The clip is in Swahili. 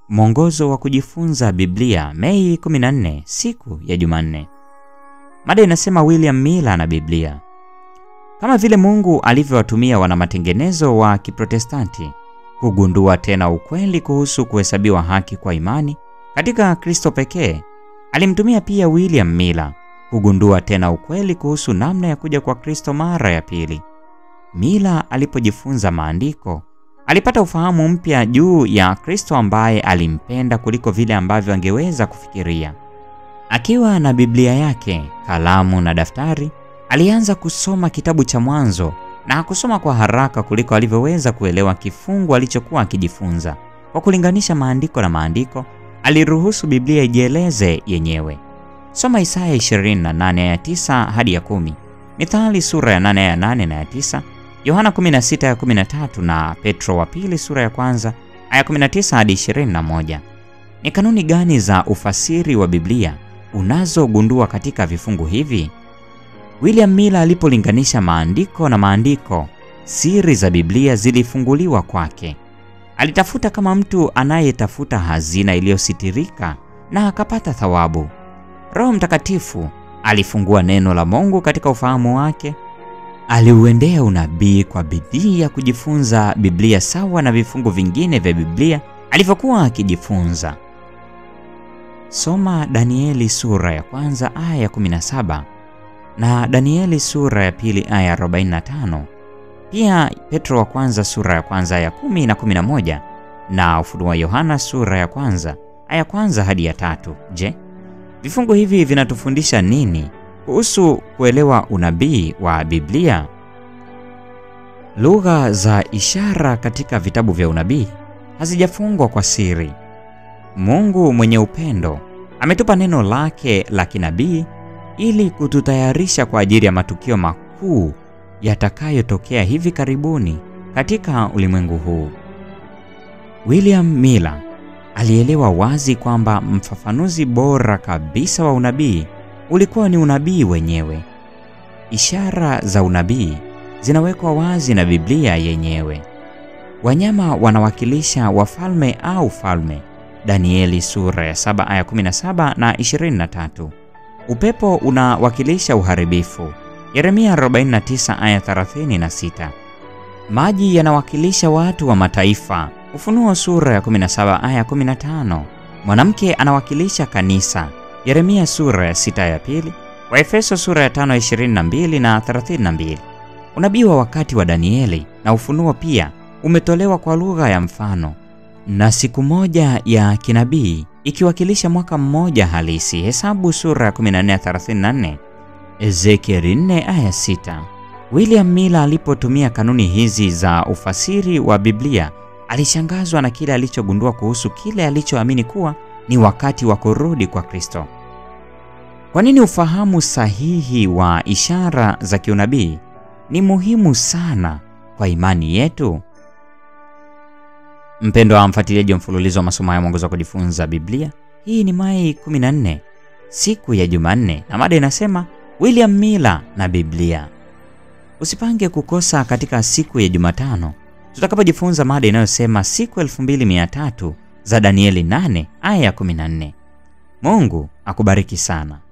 Mwongozo wa kujifunza Biblia, Mei 14, siku ya Jumanne. Mada inasema William Miller na Biblia. Kama vile Mungu alivyowatumia wana matengenezo wa Kiprotestanti kugundua tena ukweli kuhusu kuhesabiwa haki kwa imani katika Kristo pekee, alimtumia pia William Miller kugundua tena ukweli kuhusu namna ya kuja kwa Kristo mara ya pili. Miller alipojifunza maandiko, alipata ufahamu mpya juu ya Kristo ambaye alimpenda kuliko vile ambavyo angeweza kufikiria. Akiwa na Biblia yake, kalamu na daftari, alianza kusoma kitabu cha Mwanzo na kusoma kwa haraka kuliko alivyoweza kuelewa kifungu alichokuwa akijifunza. Kwa kulinganisha maandiko na maandiko, aliruhusu Biblia ijieleze yenyewe. Soma Isaya 28 aya 9 hadi ya 10, Mithali sura ya 8 aya 8 na ya 9, Yohana 16 aya 13 na Petro wa pili sura ya kwanza aya 19 hadi 21. Ni kanuni gani za ufasiri wa Biblia unazogundua katika vifungu hivi? William Miller alipolinganisha maandiko na maandiko, siri za Biblia zilifunguliwa kwake. Alitafuta kama mtu anayetafuta hazina iliyositirika na akapata thawabu. Roho Mtakatifu alifungua neno la Mungu katika ufahamu wake. Aliuendea unabii kwa bidii ya kujifunza Biblia sawa na vifungu vingine vya Biblia alivyokuwa akijifunza. Soma Danieli sura ya kwanza aya ya 17 na Danieli sura ya pili aya ya 45. Pia Petro wa kwanza sura ya kwanza aya 10 na 11 na Ufunuo wa Yohana sura ya kwanza aya kwanza hadi ya tatu. Je, vifungu hivi vinatufundisha nini kuhusu kuelewa unabii wa Biblia? Lugha za ishara katika vitabu vya unabii hazijafungwa kwa siri. Mungu mwenye upendo ametupa neno lake la kinabii ili kututayarisha kwa ajili ya matukio makuu yatakayotokea hivi karibuni katika ulimwengu huu. William Miller alielewa wazi kwamba mfafanuzi bora kabisa wa unabii ulikuwa ni unabii wenyewe. Ishara za unabii zinawekwa wazi na Biblia yenyewe. Wanyama wanawakilisha wafalme au falme, Danieli sura ya 7 aya 17 na 23. Upepo unawakilisha uharibifu, Yeremia 49 aya 36. Maji yanawakilisha watu wa mataifa, Ufunuo sura ya 17 aya 15. Mwanamke anawakilisha kanisa, Yeremia sura ya 6 ya pili, Waefeso sura ya 5 22 na 32. Unabii wa wakati wa Danieli na Ufunuo pia umetolewa kwa lugha ya mfano na siku moja ya kinabii ikiwakilisha mwaka mmoja halisi, Hesabu sura ya 14 34, Ezekieli 4 aya 6. William Miller alipotumia kanuni hizi za ufasiri wa Biblia alishangazwa na kile alichogundua kuhusu kile alichoamini kuwa ni wakati wa kurudi kwa Kristo. Kwa nini ufahamu sahihi wa ishara za kiunabii ni muhimu sana kwa imani yetu? Mpendwa wa mfuatiliaji wa mfululizo wa masomo ya mwongozo wa kujifunza Biblia, hii ni Mei 14 siku ya Jumanne, na mada inasema William Miller na Biblia. Usipange kukosa katika siku ya Jumatano tutakapojifunza mada inayosema siku 2300 za Danieli 8 aya ya 14. Mungu akubariki sana.